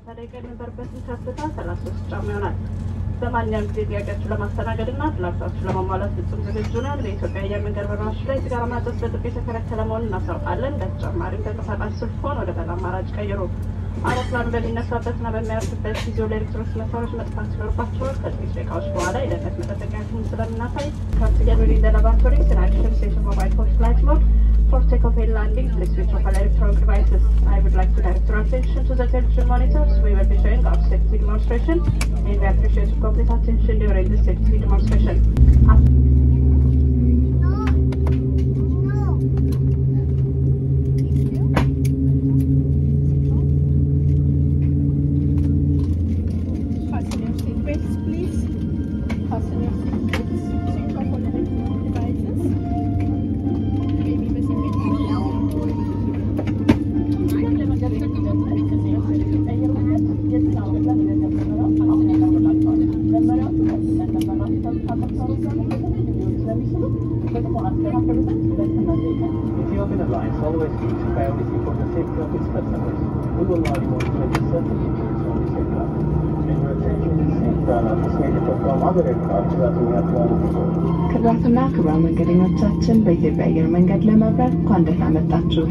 ሰላሳ ደቂቃ የነበረበትን ከፍታ ሰላሳ ሶስት ጫማ ይሆናል። በማንኛውም ጊዜ ጥያቄያችሁ ለማስተናገድ እና ፍላጎታችሁ ለማሟላት ፍጹም ዝግጁ ነን። በኢትዮጵያ አየር መንገድ በረራዎች ላይ ሲጋራ ማጨስ በጥብቅ የተከለከለ መሆኑን እናሳውቃለን። በተጨማሪም ተንቀሳቃሽ ስልክዎን ወደ በላ አማራጭ ቀይሩ። አውሮፕላኑ በሚነሳበትና በሚያርፍበት ጊዜ ለኤሌክትሮኒክስ መሳሪያዎች መጥፋት ሲኖርባቸዋል። ከጥቂት ደቂቃዎች በኋላ የደህንነት መጠበቂያችሁን ስለምናሳይ ካርትጌን ወደ ላቦራቶሪ ስናክሽን ሴሽን ሞባይል ፎን ፍላይት ሞድ For takeoff and landing, please switch off all electronic devices. I would like to direct your attention to the television monitors. We will be showing our safety demonstration and we appreciate your complete attention during this safety demonstration. After Fasten your seatbelts, please. Fasten your seatbelts. Switch off all electronic devices. Baby በስሜት Ethiopian Airlines always seeks priority for the safety of its customers. We will allow you to register the features on this aircraft. And your attention is seatbelt anticipated from other aircraft that we have flown before. ክቡራትና ክቡራን መንገደኞቻችን በኢትዮጵያ አየር መንገድ ለመብረር እንኳን ደህና መጣችሁ።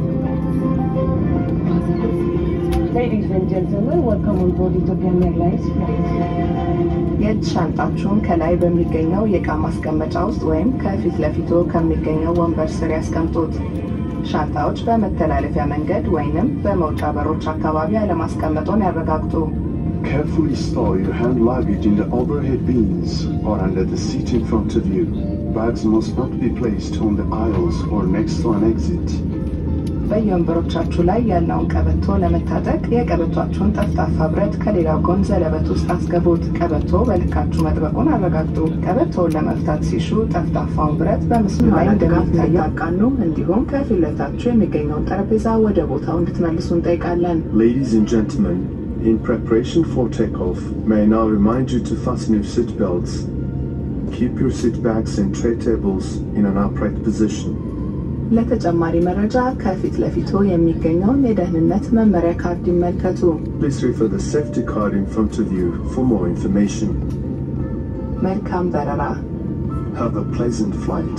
Ladies and gentlemen, welcome on board Ethiopian Airlines flight. የእጅ ሻንጣችሁን ከላይ በሚገኘው የእቃ ማስቀመጫ ውስጥ ወይም ከፊት ለፊቶ ከሚገኘው ወንበር ስር ያስቀምጡት። ሻንጣዎች በመተላለፊያ መንገድ ወይንም በመውጫ በሮች አካባቢ አለማስቀመጦን ያረጋግጡ። Carefully store your hand luggage in the overhead bins or under the seat in front of you. Bags must not be placed on the aisles or next to an exit. በየወንበሮቻችሁ ላይ ያለውን ቀበቶ ለመታጠቅ የቀበቷችሁን ጠፍጣፋ ብረት ከሌላው ጎን ዘለበት ውስጥ አስገቡት። ቀበቶ በልካችሁ መጥበቁን አረጋግጡ። ቀበቶውን ለመፍታት ሲሹ ጠፍጣፋውን ብረት በምስሉ ላይ እንደሚታየው አቃኑ። እንዲሁም ከፊት ለፊታችሁ የሚገኘውን ጠረጴዛ ወደ ቦታው እንድትመልሱ እንጠይቃለን። Ladies and gentlemen, in preparation for takeoff, may I now remind you to fasten your seat belts. Keep your seat bags and tray tables in an upright position. ለተጨማሪ መረጃ ከፊት ለፊቶ የሚገኘውን የደህንነት መመሪያ ካርድ ይመልከቱ። Please refer the safety card in front of you for more information. መልካም በረራ። Have a pleasant flight.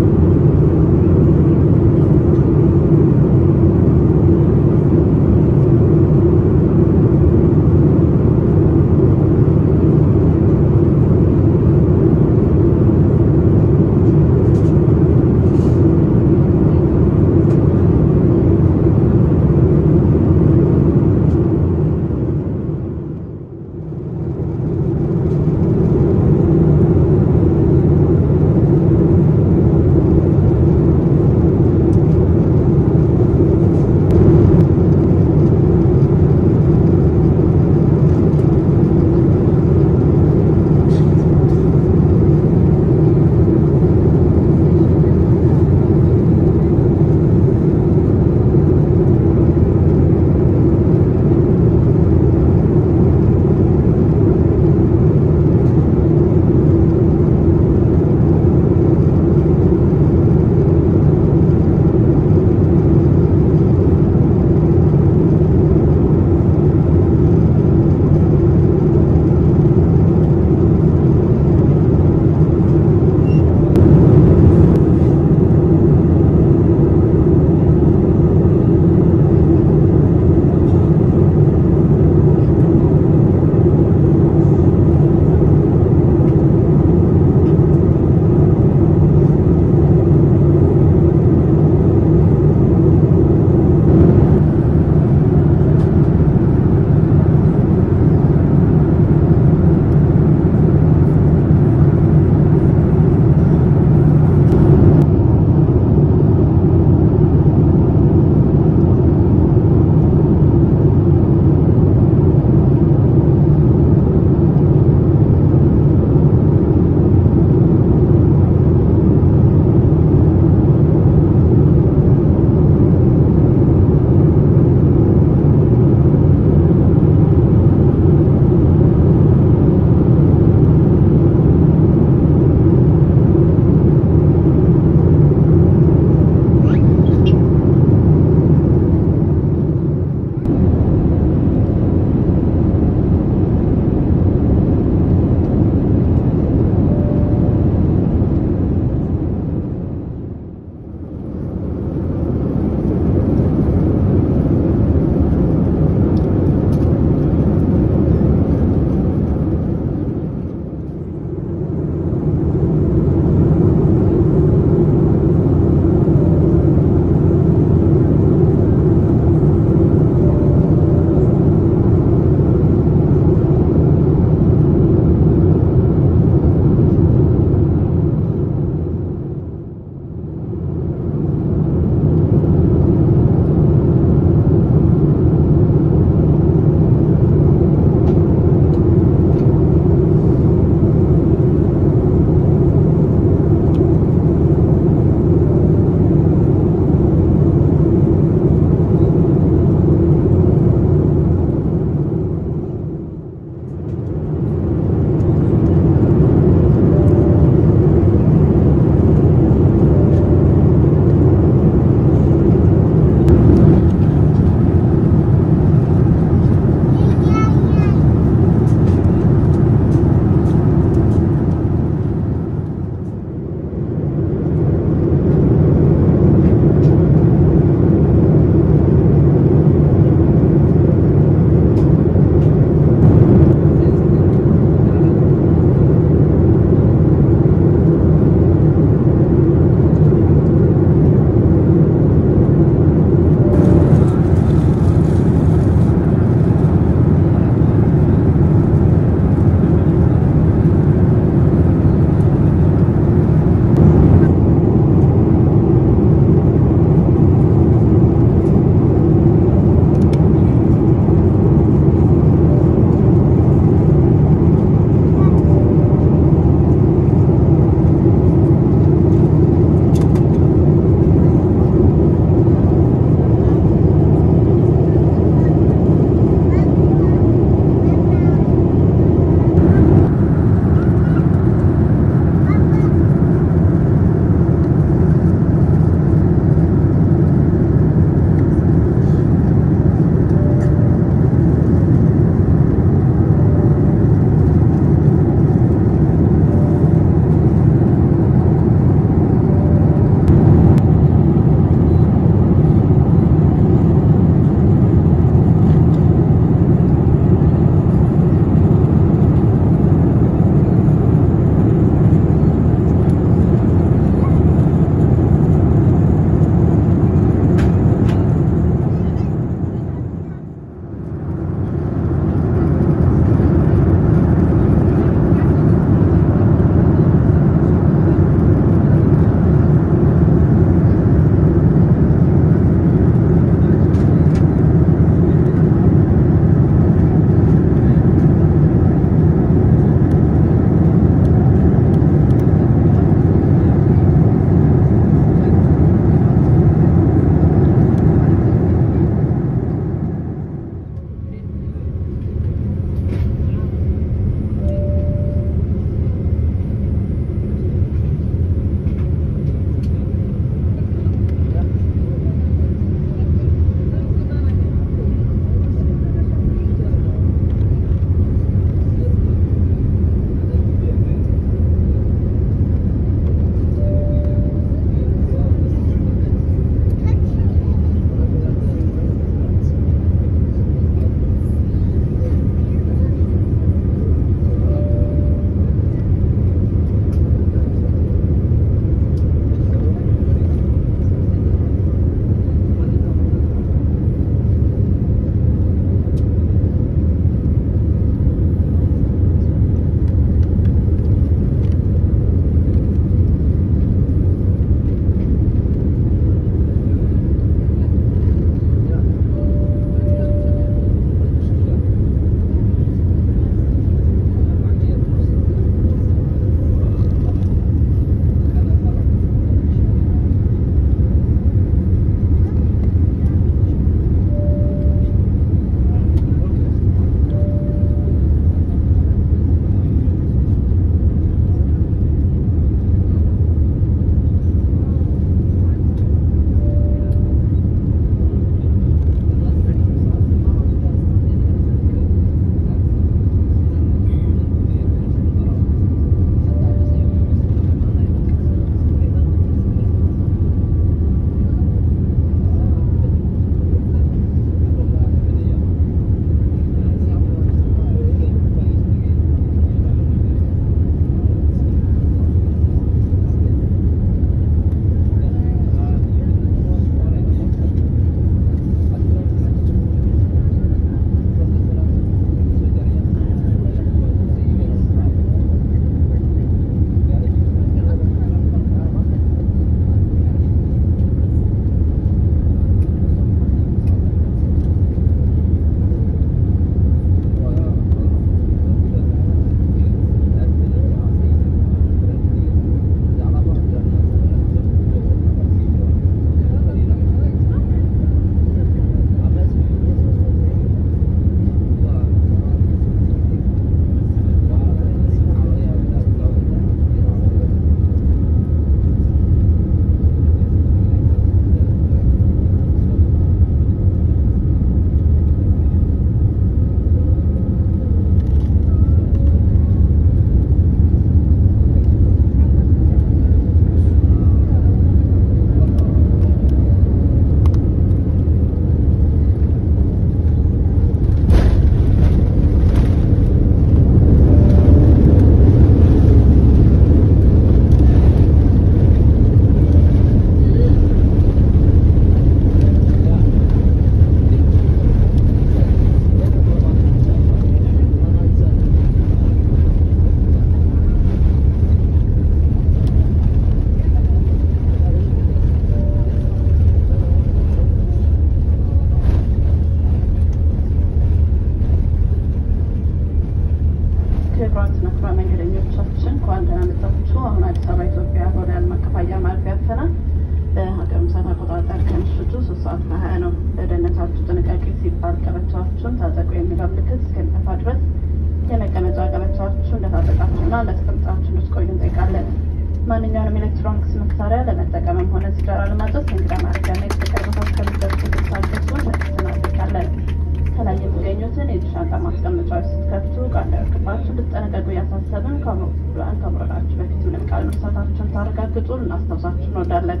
አቆጣጠር ከምሽቱ ሶስት ሰዓት ከሀያ ነው። ለደህንነታችሁ ጥንቃቄ ሲባል ቀበቷችሁን ታጠቁ የሚለው ምልክት እስከሚጠፋ ድረስ የመቀመጫ ቀበቷችሁ እንደታጠቃችሁና እንደተቀምጣችሁ እንድትቆዩ እንጠይቃለን። ማንኛውንም ኤሌክትሮኒክስ መሳሪያ ለመጠቀምም ሆነ ሲጃራ ለማጨስ የእንግዳ ማረፊያና የተፈቀደ ቦታ እስከሚደርሱ ድረሳችሁ እናስጠነቅቃለን። ከላይ የሚገኙትን የእጅ ሻንጣ ማስቀመጫዎች ስትከፍቱ ዕቃ እንዳይወድቅባችሁ እንድትጠነቀቁ እያሳሰብን ከአውሮፕላን ከመውረዳችሁ በፊት ምንም ቃል መርሳታችሁን ታረጋግጡ ልናስታውሳችሁ እንወዳለን።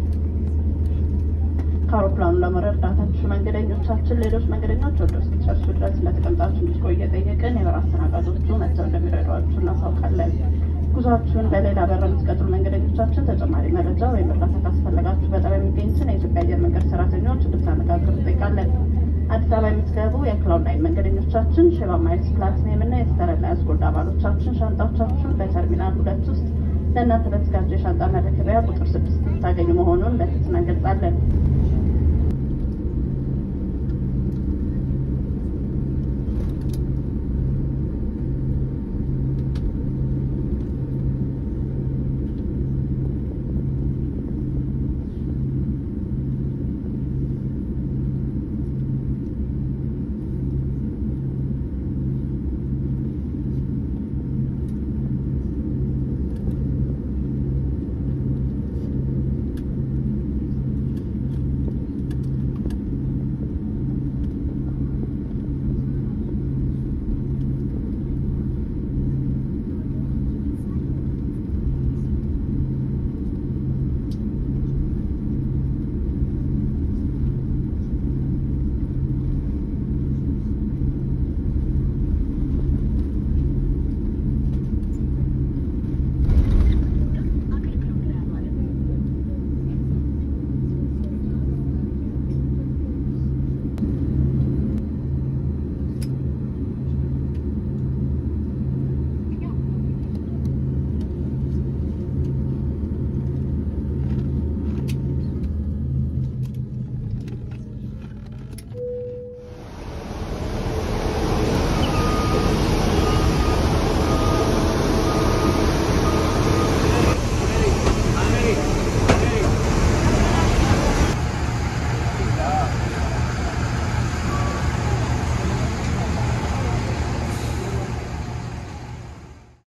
ከአውሮፕላኑ ለመውረድ እርዳታችሁ መንገደኞቻችን ሌሎች መንገደኞች ወደ ውስጥ ጨርሱ ድረስ እንደተቀምጣችሁ እንድትቆዩ እየጠየቅን የበረራ አስተናጋጆቹ መጥተው እንደሚረዷችሁ እናሳውቃለን። ጉዟችሁን በሌላ በር የምትቀጥሉ መንገደኞቻችን ተጨማሪ መረጃ ወይም እርዳታ ካስፈለጋችሁ በጣቢያ የሚገኙትን የኢትዮጵያ አየር መንገድ ሰራተኞች እንድታነጋግሩ እንጠይቃለን። አዲስ አበባ የምትገቡ የክላውድ ናይን መንገደኞቻችን ሼባ ማይልስ ፕላቲኒየም እና የስተረን ላይንስ ጎልድ አባሎቻችን ሻንጣዎቻችሁን በተርሚናል ሁለት ውስጥ ለእናንተ በተዘጋጀው የሻንጣ መረከቢያ ቁጥር ስድስት ታገኙ መሆኑን በትህትና እንገልጻለን።